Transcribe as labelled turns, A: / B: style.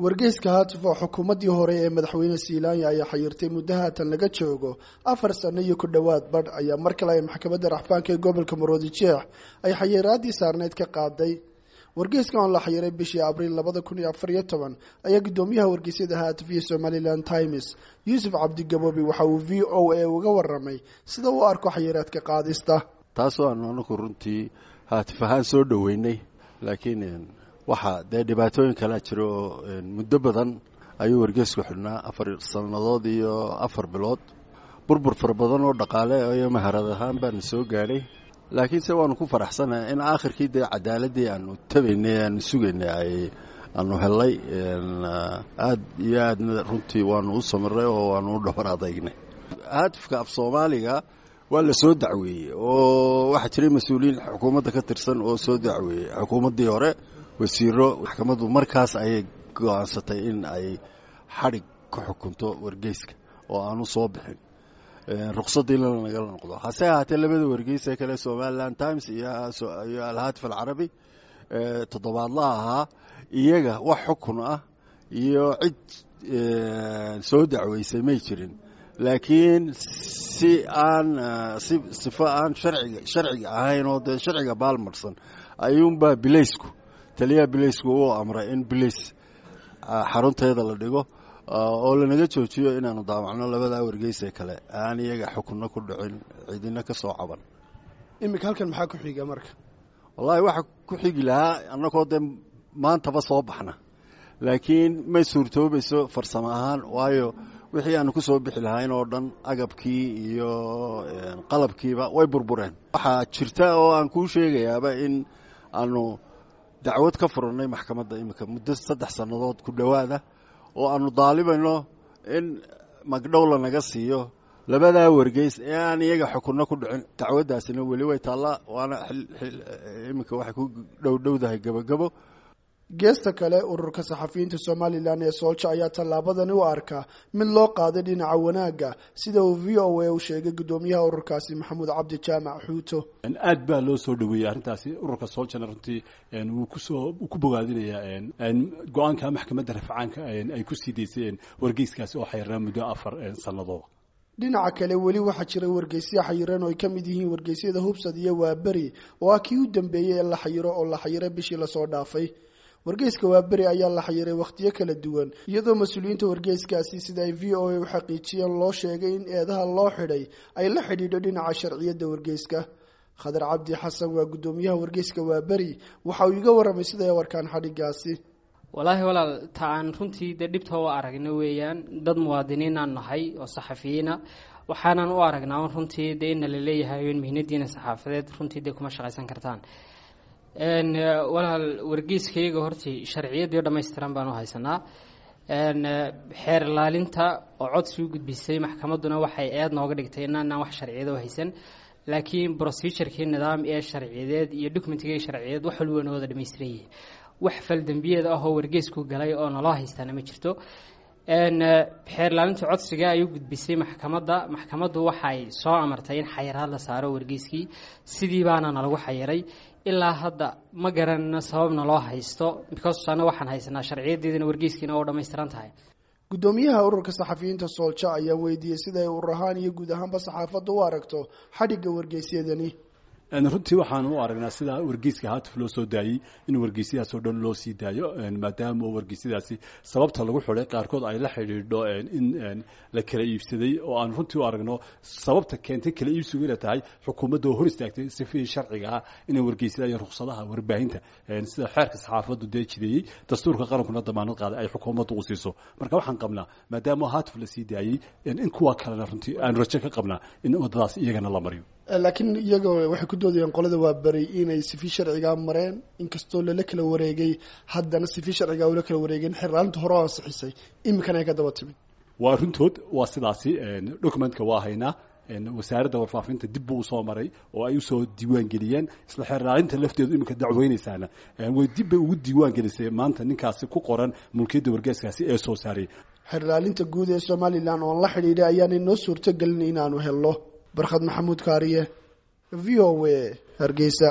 A: wargeyska haatuf oo xukuumaddii hore ee madaxweyne siilaanya ayaa xayirtay muddo haatan laga joogo afar sano iyo ku dhowaad badh ayaa mar kale ay maxkamadda raxfaanka ee gobolka maroodi jeex ay xayiraadii saarneyd ka qaaday wargeyskan oo la xayiray bishii abriil labada kun iyo afar iyo toban ayaa guddoomiyaha wargeysyada haatuf iyo somalilan times yuusuf cabdigaboobi waxa uu v o a uga waramay sida uu arko xayiraadka qaadista
B: taasoo aanu anaku runtii haatif ahaan soo dhoweynay laakiin waxaa dee dhibaatooyin kalaa jira oo muddo badan ayuu wargeysku xidhnaa afar sannadood iyo afar bilood burbur fara badan oo dhaqaale iyo maharad ahaan baana soo gaadhay laakiinse waanu ku faraxsanahay in aakhirkii dee cadaaladii aanu tabaynay aanu sugaynay ay aanu hellay aad iyo aadna runtii waanu u samiray oo waanu u dhabar adaygnay haatifka af soomaaliga waa la soo dacweeyey oo waxaa jiray mas-uuliyiin xukuumadda ka tirsan oo soo dacweeyey xukuumaddii hore wasiiro maxkamaddu markaas ayay go-aansatay in ay xadhig ka xukunto wargeyska oo aanu soo bixin ruqsadiina nagala noqdo hase ahaatee labada wargeys ee kale somalilan times iyo alhaatif alcarabi toddobaadlaha ahaa iyaga wax xukun ah iyo cid soo dacweysay may jirin laakiin si aan si sifo aan sharciga sharciga ahayn oo dee sharciga baalmarsan ayuunbaa bilaysku taliyaha bilaysku uu amray in bilays xarunteeda la dhigo oo lanaga joojiyo inaanu daawacno labadaa wargeysee kale aan iyaga xukunno ku dhicin cidina ka soo caban
A: iminka halkan maxaa ku xiga marka
B: wallaahi waxa ku xigi lahaa annagoo dee maantaba soo baxna laakiin may suurtoobayso farsamo ahaan waayo wixii aanu ku soo bixi lahayn oo dhan agabkii iyo qalabkiiba way burbureen waxaa jirta oo aan kuu sheegayaaba in aanu dacwad ka furannay maxkamadda iminka muddo saddex sannadood ku dhowaada oo aanu daalibayno in magdhow lanaga siiyo labadaa wargeys ee aan iyaga xukunno ku dhicin dacwaddaasina weli way taallaa waana iminka waxay ku dhowdhowdahay gebogebo
A: geesta kale ururka saxafiyiinta somalilan ee soolja ayaa tallaabadani u arkaa mid loo qaaday dhinaca wanaagga sida uu v o a u sheegay guddoomiyaha ururkaasi maxamuud cabdi jaamac xuuto
C: aad baa loo soo dhaweeyey arrintaasi ururka sooljana runtii wuu kusoo ku bogaadinayaa go-aanka maxkamadda rafcaanka ay ku sii daysay wargeyskaasi oo xayirnaa muddo afar sannadood
A: dhinaca kale weli waxaa jira wargeysya xayiran oo ay ka mid yihiin wargeysyada hubsad iyo waaberi oo ah kii u dambeeyey ee la xayiro oo la xayiray bishii lasoo dhaafay wargeyska waaberi ayaa la xayiray wakhtiyo kala duwan iyadoo mas-uuliyiinta wargeyskaasi sida ay v o a u xaqiijiyeen loo sheegay in eedaha loo xidhay ay la xidhiidho dhinaca sharciyadda wargeyska khadar cabdi xasan waa guddoomiyaha wargeyska waaberi waxa uu iga warramay sida ay warkaan xadhigaasi
D: wallaahi walaal ta aan runtii dee dhibta u aragna weeyaan dad muwaadiniinaan nahay oo saxafiyiina waxaanan u aragnaa runtii dee ina la leeyahay in mihnadiina saxaafadeed runtii dee kuma shaqaysan kartaan walaal wargeyskayaga hortii sharciyadii dhammaystiran baan u haysanaa xeer ilaalinta oo codsi u gudbisay maxkamadduna waxay eed nooga dhigtay inaanaan wax sharciyada u haysan laakiin procedurkii nidaam ee sharciyadeed iyo documentigii sharciyadeed wax walba noo wada dhamaystiran yihiin wax faldembiyeed ah oo wargeysku galay oo naloo haystaana ma jirto xeer ilaalinta codsiga ay u gudbisay maxkamadda maxkamaddu waxay soo amartay in xayiraad la saaro wargeyskii sidii baana nalagu xayiray ilaa hadda ma garanno sababna loo haysto because anna waxaan haysanaa sharciyadeedina wargeyskiina oo dhammaystiran tahay
A: guddoomiyaha ururka saxafiyiinta soolja ayaa weydiiyey sida ay urur ahaan iyo guud ahaanba saxaafadda u aragto xadhigga wargeysyadani
C: runtii waxaan u aragnaa sida wargeyska haatif loo soo daayey in wargeysyadaas oo dhan loo sii daayo maadaama oo wargeysyadaasi sababta lagu xidhay qaarkood ay la xidhiidho in la kala iibsaday oo aan runtii u aragno sababta keentay kala iibsigu inay tahay xukuumadda oo hor istaagtay sifihii sharciga ah inay wargeysyada iyo ruksadaha warbaahinta sida xeerka saxaafaddu dee jideeyey dastuurka qarankuna damaanad qaaday ay xukuumaddu u siiso marka waxaan qabnaa maadaama haatif la sii daayey in kuwa kalena runtii aan rajo ka qabnaa in waddadaas iyagana la mariyo
A: laakiin iyaga waxay ku doodayaan qolada waa beri inay sifi sharcigaa mareen inkastoo lala kala wareegay haddana sifi sharcigaa ula kala wareegeen xerlaalinta hore oo ansixisay iminkana ay ka daba timid
C: waa runtood waa sidaasi documentka waa haynaa wasaaradda warfaafinta dib buu usoo maray oo ay usoo diiwaan geliyeen isla xeerlaalinta lafteedu iminka dacweynaysaana way dib bay ugu diiwaan gelisay maanta ninkaasi ku qoran mulkiyadda wargeeskaasi ee soo saarayay
A: xerlaalinta guud ee somalilan oon la xidhiidhay ayaanay noo suurto gelin inaanu helno barkhad maxamuud kaariye v o a hargeysa